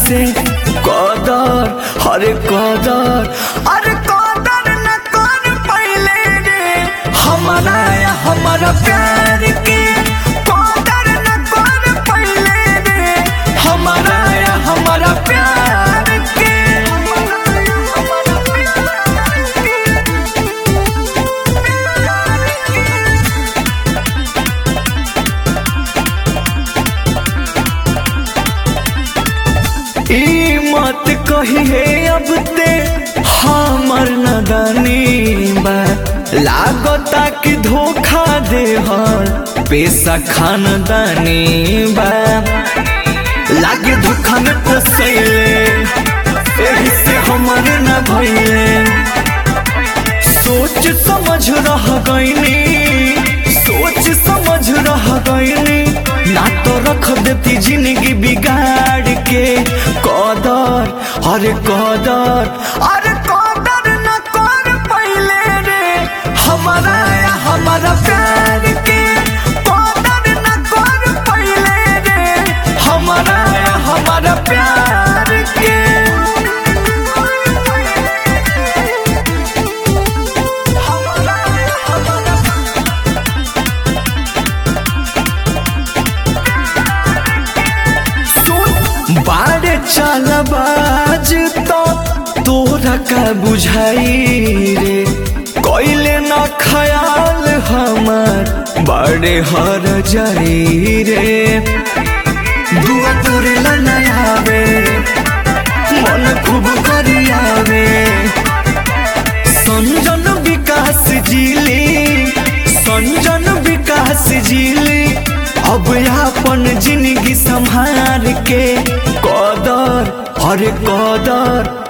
से कदर हरे कदर अरे कदर न कर पहले रे हमारा या हमारा प्यार के कदर न कर पहले रे हमारा या हमारा प्यार के हमारा या हमारा प्यार के ई मत कही है अब ते हमर नदानी बा लागता कि धोखा दे हर पैसा खानदानी बा लागे धोखा में फसैले एही से हमर न भइले सोच समझ रह गईनी सोच समझ रह गईनी ना तो रख देती जिंदगी बिगाड़ के कदर अरे कदर अरे कदर न कर पहले रे हमारा या हमारा प्यार के कदर न कर पहले रे हमारा या हमारा प्यार के हमारा या हमारा सुन बारे चालबाज तो तोरा का बुझाई रे कोइले न ख्याल हमार बड़े हर जाई रे दुआ तोरे ला नयावे मन खूब करियावे संजन विकास जिली संजन विकास जिली अब अपन जिंदगी संभाल के कदर अरे कदर